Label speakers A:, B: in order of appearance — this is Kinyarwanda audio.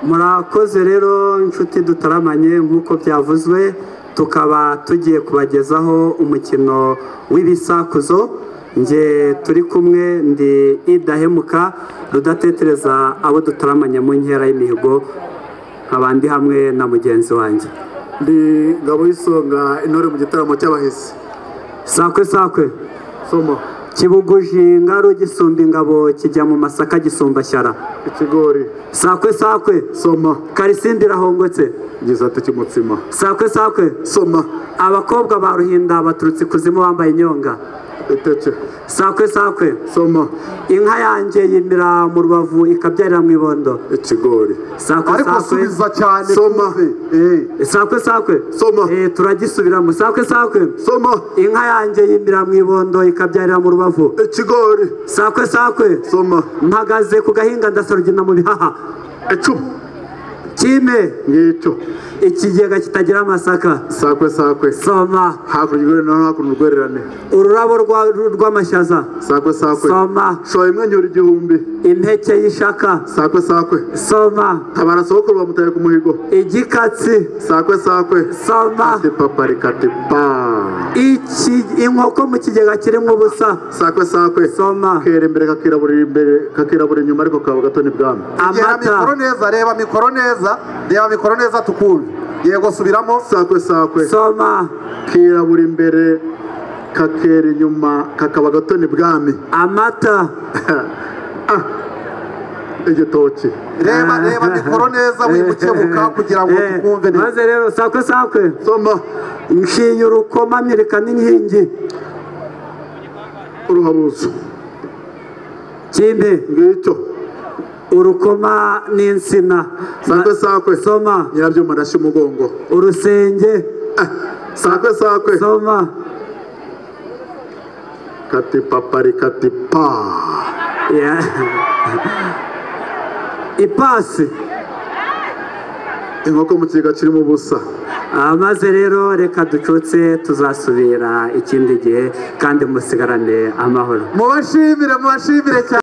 A: murakoze rero inshuti dutaramanye nk'uko byavuzwe tukaba tugiye kubagezaho umukino w'ibisakuzo nge turi kumwe ndi idahemuka rudatetereza abo dutaramanye mu nkera y'imihigo nkabandi hamwe na mugenzi wanjye
B: ndi ngabo y'isonga intore mu gitaramo cy'abahisi
A: sakwe sakwe
B: somo
A: kibuguji ingaro gisumba ingabo kijya mu masaka gisumba shyara
B: ikigori
A: sakwe sakwe
B: soma
A: karisimbi irahongotse
B: igisate cy'umutsima
A: sakwe sakwe
B: soma
A: abakobwa ba ruhinda baturutse ikuzimu bambaye inyonga
B: eteke
A: sakwe sakwe
B: soma
A: inka yanjye yimira mu rubavu ikabyarira mu ibondo
B: ikigori
A: sakwe
C: ariko
A: sakwe
C: subiza cyane
B: soma Eh,
A: sakwe sakwe
B: Soma.
A: Eh, turagisubiramo sakwe sakwe
B: soma
A: inka yanjye yimira mu ibondo ikabyarira mu rubavu
B: ikigori
A: sakwe sakwe
B: soma
A: mpagaze ku gahinga ndasarugina mu bihaha
B: icumu
A: kime
B: ngicyo
A: ikigega kitagira amasaka
B: sakwe sakwe
A: soma
B: hakurya urwererane no hakuno urwererane
A: ururabo rwa- rw'amashaza
B: sakwe sakwe
A: soma
B: shoye imwenyura igihumbi
A: impeke y'ishaka
B: sakwe sakwe
A: soma
B: tabara sogokuru bamutaye ku muhigo
A: igikatsi
B: sakwe sakwe
A: soma
B: tepa rikatepa
A: iki inkoko mu kigega kirimo ubusa
B: sakwe sakwe
A: soma
B: kera imbere kakirabura imbere kakirabura inyuma ariko kaba gato n'ibwami
C: reba mikoro
A: amata
C: neza reba mikoro neza reba mikoro neza tukumve yego subiramo
B: sakwe sakwe
A: soma
B: kirabura imbere kakera inyuma kakaba gato n'ibwami
A: amata
B: Ah, igitoki
C: reba reba mikoro neza wibuke buka kugira ngo
A: Eh,
C: tukumve neza
A: maze rero sakwe sakwe
B: soma
A: nshinye urukoma mwereka n'inkingi
B: uruhabuzo
A: kindi
B: ngicyo
A: urukoma n'insina
B: sakwe sakwe
A: soma
B: nyirabyuma arashya umugongo
A: urusenge
B: Ah, sakwe sakwe
A: soma
B: katipaparikatipa
A: Yeah. ipasi
B: inkoko mu kigega kirimo ubusa
A: Ah, maze rero reka ducutse tuzasubira ikindi gihe kandi musigarane amahoro
C: mubashimire mubashimire cyane